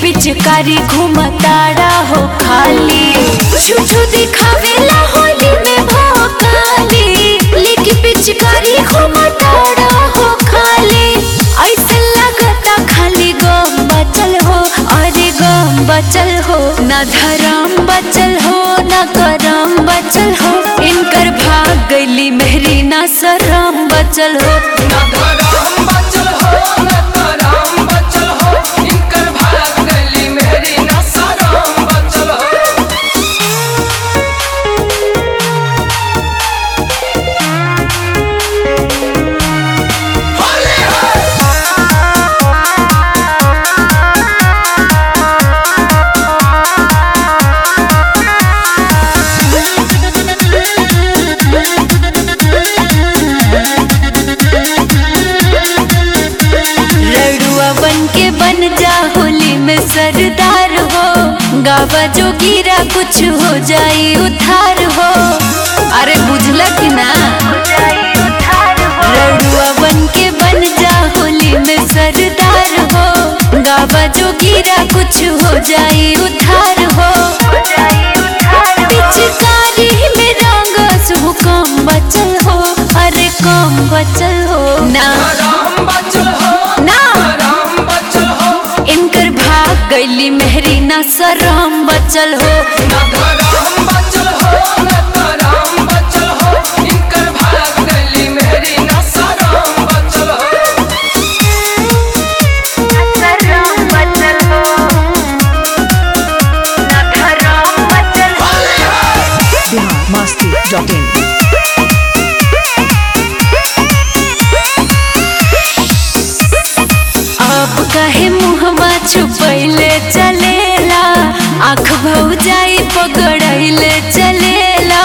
पिचकारी घुमताड़ा हो खाली छुछू दिखावेला होली में भोकाली लेके पिचकारी घुमताड़ा हो खाली ऐसे लगता खाली गम बचल हो अरे गम बचल हो ना धरम बचल हो ना करम बचल हो इनकर भाग गईली मेहरी ना शरम बचल हो ना धरम बचल हो ना करम बचल हो इनकर भाग गली मेरी ना सरम बचल हो होली है रड़ुआ बन के बन जा होली में सरदार हो गावा जो गिरा कुछ हो जाई उधार हो अरे बुझला कि ना रड़ुआ बन के बन जा होली में सरदार हो गावा जो गिरा कुछ हो जाई उधार हो पिचकारी में रंग शुभ कम बचल हो अरे कम बचल हो ना धरम बचल हो ना करम बचल हो इनकर भाग गईली मेहरी ना शरम बचल हो ना धरम बचल हो ना करम बचल हो इनकर भाग गली मेरी ना सरम बचल हो शरम बचल हो ना धरम बचल हो बिहार मस्ती डॉट इन आप कहे मुहमा छुपैले चलेला आँख भौ जाई पकड़ैले चलेला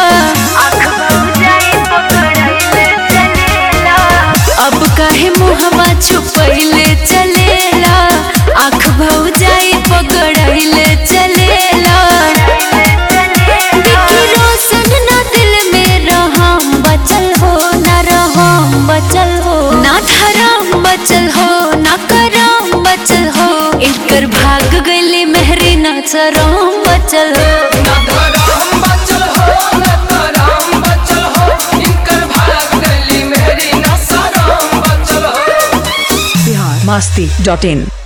अब कहे मुहमा छुपैले चलेला आँख भौ जाई पकड़ैले चलेला विकी रोशन ना दिल में रहम बचल हो ना रहम बचल हो ना धरम बचल हो ना करम बचल हो इनकर भाग गईली मेहरी ना चरम बचल हो ना धरम बचल हो ना करम बचल हो इनकर भाग गली मेरी ना सरम बचल हो बिहार मस्ती डॉट इन